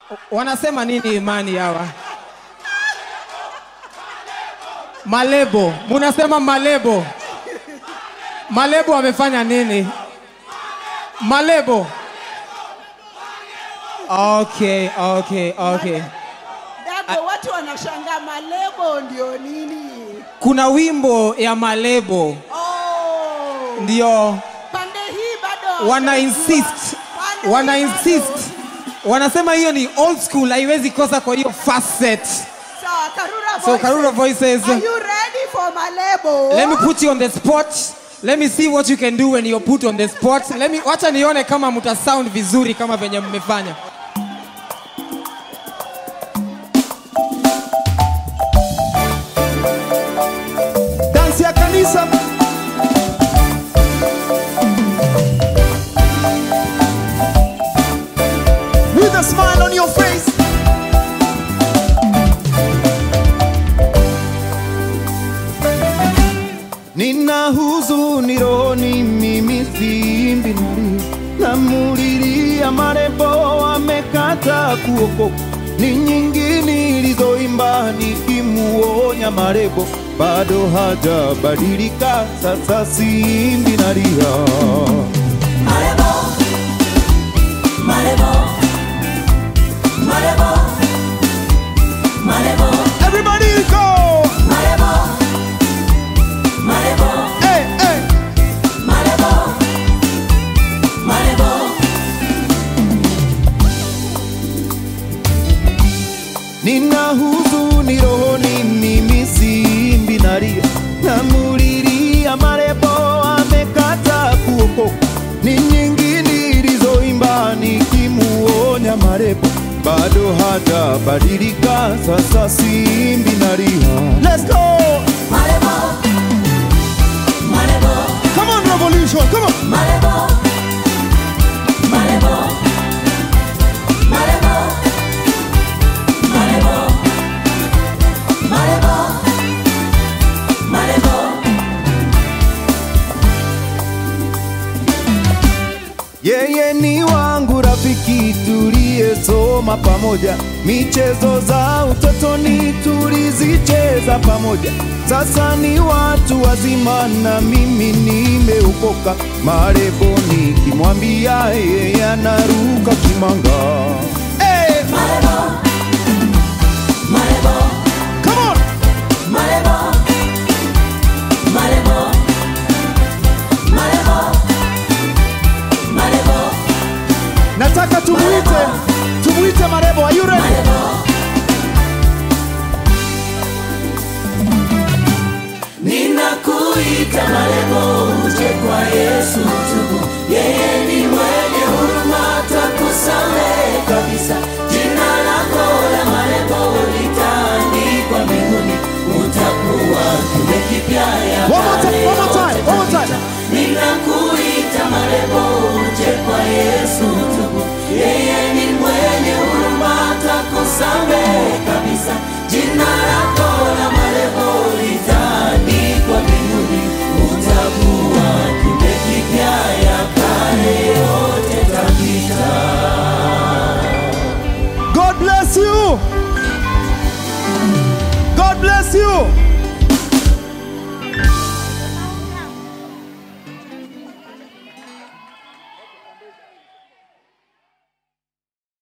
Wanasema nini imani hawa? Malebo, munasema malebo. Malebo wamefanya nini? Malebo. Okay, okay, okay. Dago, watu wanashangaa malebo ndio nini? Kuna wimbo ya malebo Oh, ndio pande hii bado wana hawajajua. insist, Pande wana hii insist, bado. wanasema hiyo ni old school, haiwezi kosa kwa hiyo first set. Sawa, Karura So Voices. Karura Voices, Are you ready for malebo? let me put you on the spot. Let me see what you can do when you're put on the spot. Let me, wacha nione kama mta sound vizuri kama venye mmefanya. dansi ya kanisa with a smile on your face nina huzuni rohoni mimi simbi nali namulilia marembo amekata kuokoka ni nyingi nilizoimba nikimuonya marebo bado hajabadilika sasa simbi nalia Everybody go! Hey, hey. Nina huzuni rohoni mimi simbi nalia namulilia marebo amekata kuokoka ni nyingi nilizoimba nikimuonya marebo bado hajabadilika sasa simbi nalia Let's go! Come on revolution, come on! Yeye ni wangu rafiki tuliyesoma pamoja, michezo za utotoni tulizicheza pamoja. Sasa ni watu wazima na mimi nimeokoka. Marebo nikimwambia yeye anaruka kimanga. Hey! Come on! Nataka tumuite